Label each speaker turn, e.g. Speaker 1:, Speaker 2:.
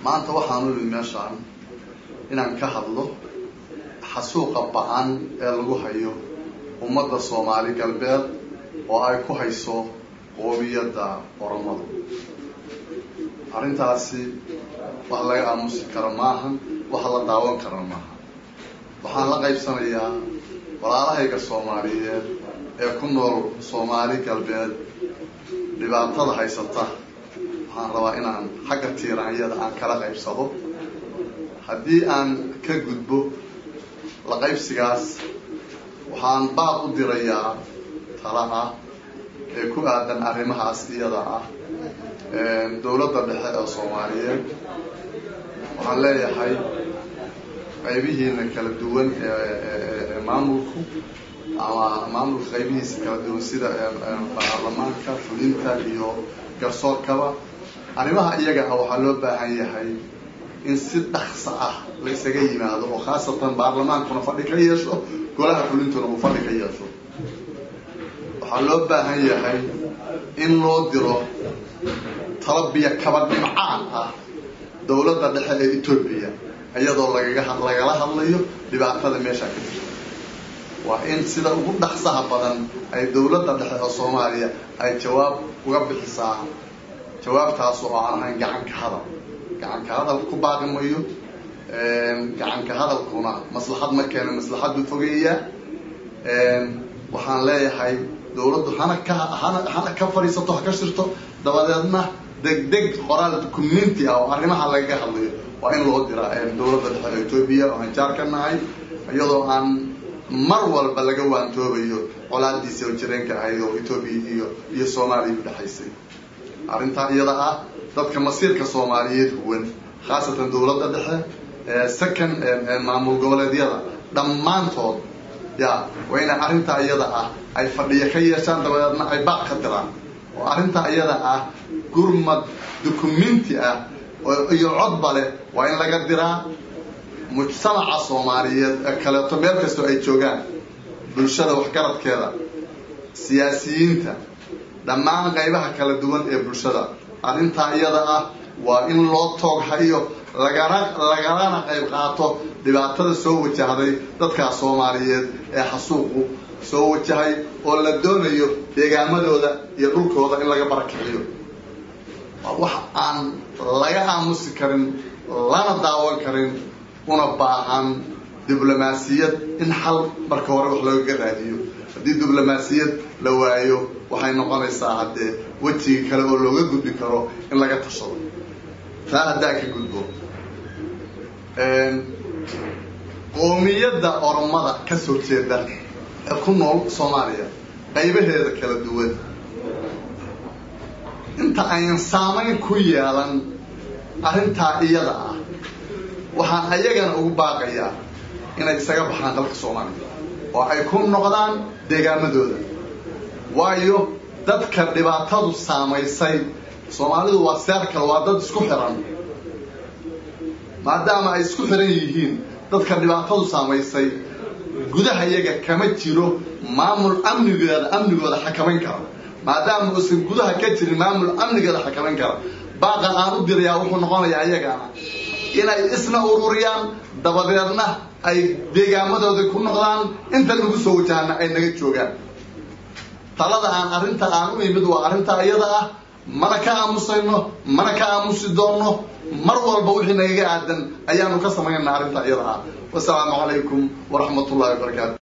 Speaker 1: maanta waxaan u imid meeshaan inaan ka hadlo xasuuqa ba-an ee lagu hayo ummadda soomaali galbeed oo ay ku hayso qoomiyadda oromadu arrintaasi wax laga aamusi karo maahan wax la daawan karo maaha waxaan la qaybsanayaa walaalahayga soomaaliyeed ee ku nool soomaali galbeed dhibaatada haysata waxaan rabaa inaan xagga tiiraanyada aan kala qaybsado haddii aan ka gudbo la qaybsigaas waxaan baaq u dirayaa tala ah ee ku aadan arrimahaas iyada ah dowladda dhexe ee soomaaliyeed waxaan leeyahay qaybihiina kala duwan ee maamulku ama maamulka qaybihiisa kala duwan sida baarlamaanka fulinta iyo garsoorkaba arrimaha iyaga ah waxaa loo baahan yahay in si dhaksa ah la isaga yimaado oo khaasatan baarlamaankuna fadhi ka yeesho golaha fulintuna uu fadhi ka yeesho waxaa loo baahan yahay in loo diro talabiya kaba dhimcaan ah dowladda dhexe ee etoobiya iyadoo lagaga lagala hadlayo dhibaatada meeshaa ka jirta waa in sida ugu dhaqsaha badan ay dowladda dhexe oo soomaaliya ay jawaab uga bixisaa jawaabtaas oo aan ahayn gacanka hadal gacanka hadal ku baaqi mayo gacanka hadalkuna maslaxad ma keena maslaxaddu fogeeyaa waxaan leeyahay dowladdu hana ka hana hana ka fadhiisato ha ka shirto dabadeedna degdeg qoraal community ah oo arrimaha lagaga hadlayo waa in loo diraa dowladda dhexe etoobiya oo aan jaar ka nahay iyadoo aan mar walba laga waantoobayo colaadiisa oo jireenka ahayd oo etoobiya iyo iyo soomaaliya udhexaysay arrintaa iyada ah dadka masiirka soomaaliyeed huwan khaasatan dowladda dhexe second maamul goboleedyada dhammaantood ya waa inay arrintaa iyada ah ay fadhiyo ka yeeshaan dabadeedna ay baaq ka diraan oo arrintaa iyada ah gurmad documenti ah iyo codba leh waa in laga diraa mujtamaca soomaaliyeed ee kaleeto meel kastoo ay joogaan bulshada waxgaradkeeda siyaasiyiinta dhammaan qaybaha kala duwan ee bulshada arrintaa iyada ah waa in loo toog hayo lagana lagalana qayb qaato dhibaatada soo wajahday dadkaa soomaaliyeed ee xasuuqu soo wajahay oo la doonayo deegaamadooda iyo dhulkooda in laga barakiciyo waa wax aan laga aamusi karin lana daawan karin una baahan diblomaasiyad in xal marka hore wax loogaga raadiyo haddii diblomaasiyad la waayo waxay noqonaysaa haddee wejiga kale oo looga gudbi karo in laga tashado taa haddaa ka gudbo qoomiyadda oromada ka soo jeeda ee ku nool soomaaliya qaybaheeda kala duwan inta ayan saamayn ku yeelan arrintaa iyada ah waxaan ayagana ugu baaqayaa inay isaga baxaan dalka soomaaliya oo ay ku noqdaan deegaamadooda waayo dadka dhibaatadu saamaysay soomaalidu waa seerkal waa dad isku xiran maadaama ay isku xiran yihiin dadka dhibaatadu saamaysay gudaha iyaga kama jiro maamul amnigooda amnigooda xakamayn kara maadaama uusan gudaha ka jirin maamul amnigooda xakamayn kara baaqa aan u dirayaa wuxuu noqonayaa iyagana inay isna ururiyaan dabadeedna ay deegaamadooda ku noqdaan inta lagu soo wajahana ay naga joogaan talada aan arrinta aan u imid waa arrintaa iyada ah mana ka aamusayno mana ka aamusi doonno mar walba wixii nagaga aadan ayaanu ka samaynaa arrintaa iyada ah wasalaamu calaykum waraxmat ullahi wabarakaatu